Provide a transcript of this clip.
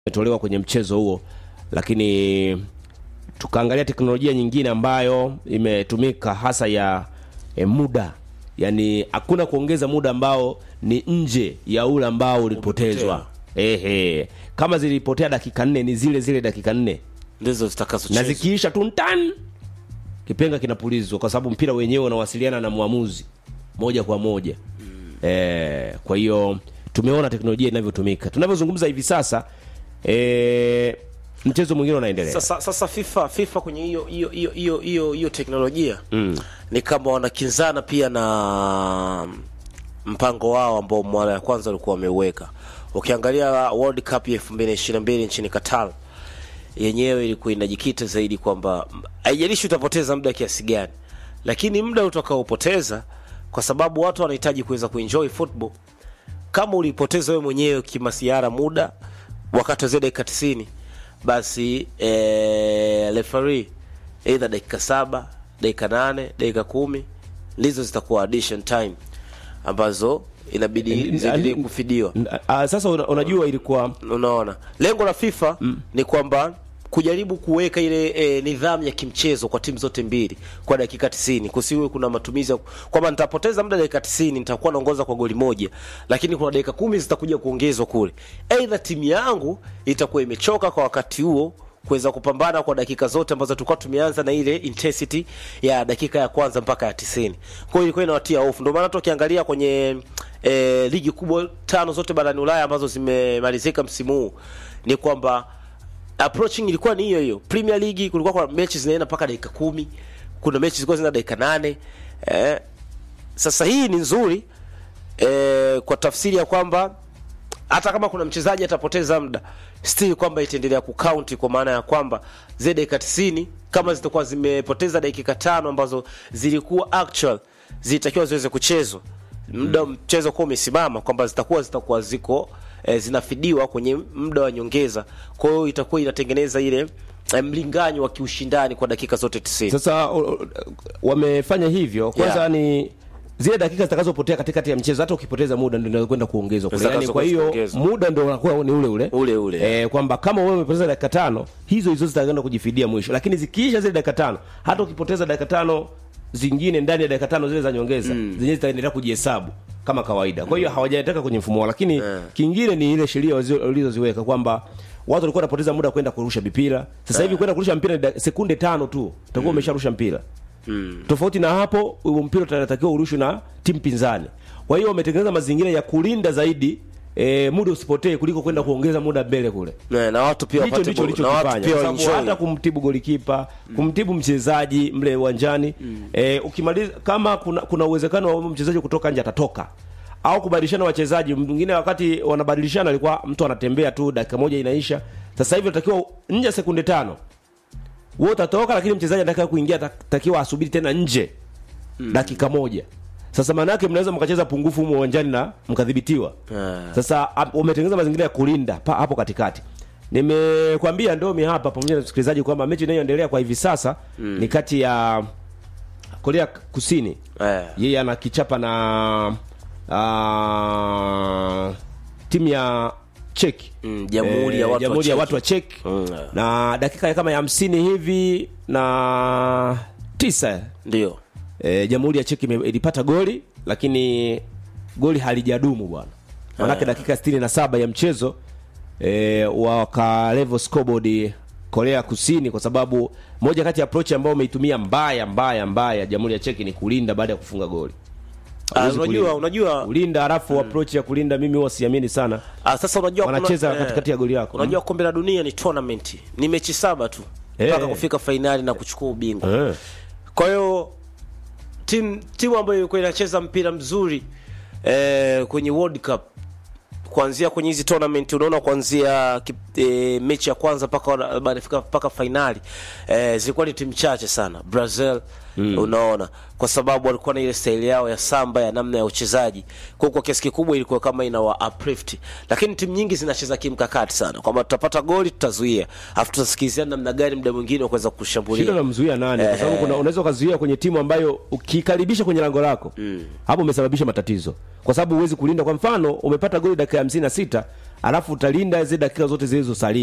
imetolewa kwenye mchezo huo, lakini tukaangalia teknolojia nyingine ambayo imetumika hasa ya e, muda, yani hakuna kuongeza muda ambao ni nje ya ule ambao ulipotezwa. Ehe, kama zilipotea dakika nne ni zile zile dakika nne ndizo na zitakazochezwa. zikiisha tu ntan kipenga kinapulizwa kwa sababu mpira wenyewe unawasiliana na mwamuzi moja kwa moja eh, kwa hiyo tumeona teknolojia inavyotumika tunavyozungumza hivi sasa eh, mchezo mwingine unaendelea Sasa, sasa FIFA FIFA kwenye hiyo hiyo hiyo hiyo hiyo hiyo teknolojia mm. ni kama wanakinzana pia na mpango wao ambao mara ya kwanza walikuwa wameuweka. Ukiangalia World Cup ya 2022 nchini Qatar yenyewe ilikuwa inajikita zaidi kwamba m- haijalishi utapoteza muda kiasi gani, lakini muda utakaopoteza, kwa sababu watu wanahitaji kuweza kuenjoy football kama ulipoteza wewe mwenyewe kimasiara muda wakati wa zile dakika 90 basi eh, referee either dakika saba dakika nane dakika kumi ndizo zitakuwa addition time ambazo inabidi ziendelee kufidiwa Ah, sasa una, unajua ilikuwa unaona lengo la FIFA ni kwamba kujaribu kuweka ile e, nidhamu ya kimchezo kwa timu zote mbili kwa dakika 90 kusiwe kuna matumizi ya kwamba nitapoteza muda dakika 90 nitakuwa naongoza kwa goli moja lakini kuna dakika kumi zitakuja kuongezwa kule aidha timu yangu itakuwa imechoka kwa wakati huo kuweza kupambana kwa dakika zote ambazo tulikuwa tumeanza na ile intensity ya dakika ya kwanza mpaka ya 90 kwa hiyo ilikuwa inawatia hofu ndio maana hata ukiangalia kwenye e, ligi kubwa tano zote barani Ulaya ambazo zimemalizika msimu huu ni kwamba approaching ilikuwa ni hiyo hiyo. Premier League kulikuwa kuna mechi zinaenda mpaka dakika kumi, kuna mechi zilikuwa zinaenda dakika nane. Eh, sasa hii ni nzuri eh, kwa tafsiri ya kwamba hata kama kuna mchezaji atapoteza muda still kwamba itaendelea kukaunti kwa maana ya kwamba zile dakika 90 kama zitakuwa zimepoteza dakika tano ambazo zilikuwa actual zilitakiwa ziweze kuchezwa muda mchezo kuwa umesimama kwamba zitakuwa zitakuwa ziko eh, zinafidiwa kwenye muda wa nyongeza kwa hiyo itakuwa inatengeneza ile eh, mlinganyo wa kiushindani kwa dakika zote 90 sasa o- o- wamefanya hivyo kwanza Yeah. ni zile dakika zitakazopotea katikati ya mchezo hata ukipoteza muda ndio inakwenda kuongezwa kule. yani Zitakazo kwa hiyo kuongezwa. muda ndio unakuwa ni ule ule Ule ule. eh, kwamba kama wewe umepoteza dakika tano hizo hizo zitakwenda kujifidia mwisho lakini zikiisha zile dakika tano hata ukipoteza dakika tano zingine ndani ya dakika tano zile za nyongeza mm. zenyewe zitaendelea kujihesabu kama kawaida kwa hiyo hawajataka kwenye mfumo wao lakini kingine ni ile sheria wazi- walizoziweka kwamba watu walikuwa wanapoteza muda kwenda kurusha mipira sasa hivi kwenda kurusha mpira ni da- sekunde tano tu utakuwa umesharusha mpira mm. tofauti na hapo huo mpira utatakiwa urushwe na timu pinzani kwa hiyo wametengeneza mazingira ya kulinda zaidi e, muda usipotee kuliko kwenda kuongeza muda mbele kule na, na watu pia hicho wapate ndicho bo- na watu ulichokifanya pia kwa sababu waenjoy. hata kumtibu golikipa kumtibu mchezaji mle uwanjani eh, ukimaliza kama kuna kuna uwezekano wa mchezaji kutoka nje atatoka au kubadilishana wachezaji mwingine wakati wanabadilishana alikuwa mtu anatembea tu dakika moja inaisha sasa hivi unatakiwa nje ya sekunde tano wewe utatoka lakini mchezaji anataka kuingia atakiwa asubiri tena nje dakika moja sasa maana yake mnaweza mkacheza pungufu humo uwanjani na mkadhibitiwa Ah. sasa ap- umetengeneza mazingira ya kulinda pa, hapo katikati nimekwambia ndomi hapa pamoja na msikilizaji kwamba mechi inayoendelea kwa hivi sasa mm. ni kati ya korea kusini Eh. yeye anakichapa na uh, timu ya cheki Mm, Jamhuri ya watu wa jamhuri ya Czech. watu wa cheki Mm. na dakika ya kama ya hamsini hivi na tisa ndio e, jamhuri ya cheki ime- ilipata goli lakini goli halijadumu bwana manake dakika 67 ya mchezo e, wakalevo scoreboard korea kusini kwa sababu moja kati ya approach ambayo umeitumia mbaya mbaya mbaya jamhuri ya cheki ni kulinda baada ya kufunga goli Ah, Hawezi unajua kulinda. unajua kulinda halafu approach ya kulinda mimi huwa siamini sana Ah, sasa unajua kuna- Wanacheza eh, katikati ya goli yako. Unajua kombe la dunia ni tournament. Ni mechi saba tu Eh. mpaka kufika fainali na kuchukua ubingwa. eh. Kwa hiyo timu timu ambayo ilikuwa inacheza mpira mzuri eh, kwenye World Cup kuanzia kwenye hizi tournament unaona kuanzia kip- eh, mechi ya kwanza mpaka wana- baada ya kufika mpaka fainali eh, zilikuwa ni timu chache sana. Brazil unaona kwa sababu walikuwa na ile staili yao ya samba ya namna ya uchezaji kwa hiyo kwa kiasi kikubwa ilikuwa kama inawa uplift lakini timu nyingi zinacheza kimkakati sana kwamba tutapata goli tutazuia afu tutasikilizia namna gani muda mwingine wa kuweza shida kushambulia unamzuia nani kwa sababu kuna unaweza ukazuia kwenye timu ambayo ukikaribisha kwenye lango lako hapo umesababisha matatizo kwa sababu huwezi kulinda kwa mfano umepata goli dakika ya hamsini na sita alafu utalinda zile dakika zote zilizosalia